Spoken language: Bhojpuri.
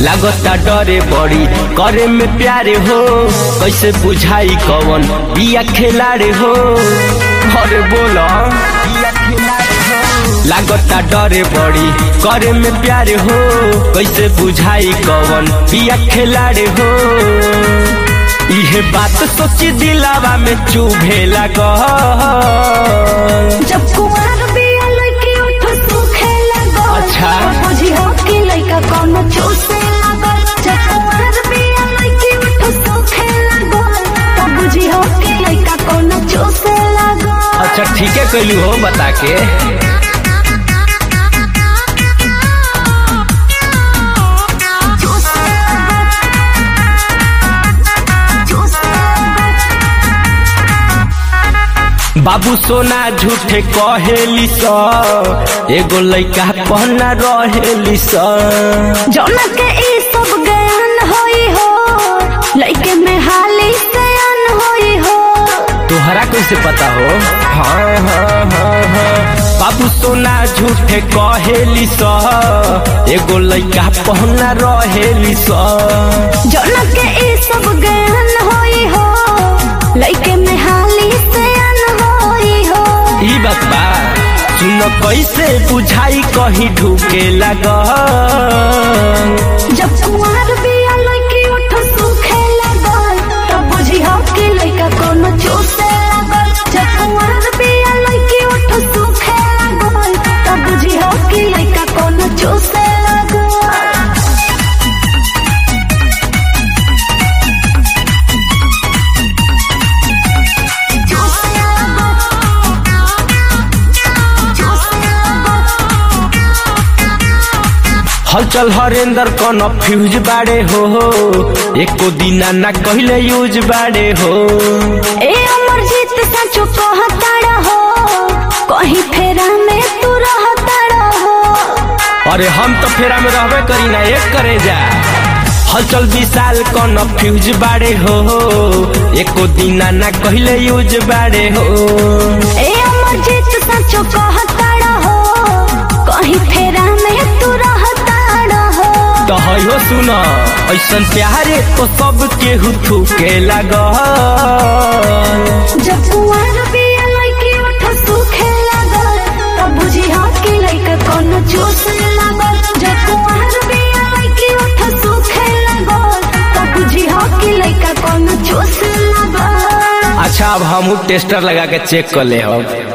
लागता डरे बड़ी करे में प्यारे हो कैसे बुझाई कवन बिया खेलारे हो अरे बोला लागता डरे बड़ी करे में प्यारे हो कैसे बुझाई कवन बिया खेलारे हो इहे बात सोची दिलावा में चुभे लग जब कुमार बिया लड़की उठ सूखे लगो अच्छा। तो बुझी हो कि लड़का कौन चूसे लगो जब कुमार बिया लड़की उठ सूखे लगो तो बुझी हो कि लड़का कौन चूसे लगो अच्छा ठीक है कैलू हो बता के चूसे लगो चूसे लगो बाबू सोना झूठे कहेली स एगो लइका पहना रहेली स जौना के ई सब ज्ञान होई हो लइके में हाली सयान होई हो तोहरा कैसे पता हो हाँ हाँ हाँ हाँ बाबू सोना झूठे कहेली स एगो लइका पहना रहेली स जौना के ई सब ज्ञान होई हो लइके में हाली सयान होई हो ई बात बा सुन कैसे बुझाई कहीं ढूके लग जब कुंवर बिया लइकी उठ सूखे लगल तो बुझी हो कि लइका कोनो चूसे लगल जब कुंवर बिया लइकी उठ सूखे लगल तो बुझी हो कि लइका कोनो चूसे लगल हलचल हरेंदर कौन फ्यूज बाड़े हो एको दिना ना कहले यूज बाड़े हो ए अमरजीत सचो कहता रहो कहीं फेरा में तू रहता रहो अरे हम तो फेरा में रहबे करी ना एक करे जा हलचल विशाल कौन फ्यूज बाड़े हो एको दिना ना कहले यूज बाड़े हो ए अमरजीत सचो कहता रहो कहीं फेरा में तू रहता रहो तो हो सुन ऐसन प्यारे तो सब केहू थूके लग जब कुंवर बिया लइकी उठ सूखे लगल तब बुझी हाँ कि लइका कोनो चूसे लगल जब कुंवर बिया लइकी उठ सूखे लगल तब बुझी हाँ कि लइका कोनो चूसे लगल अच्छा अब हम टेस्टर लगा के चेक कर ले हम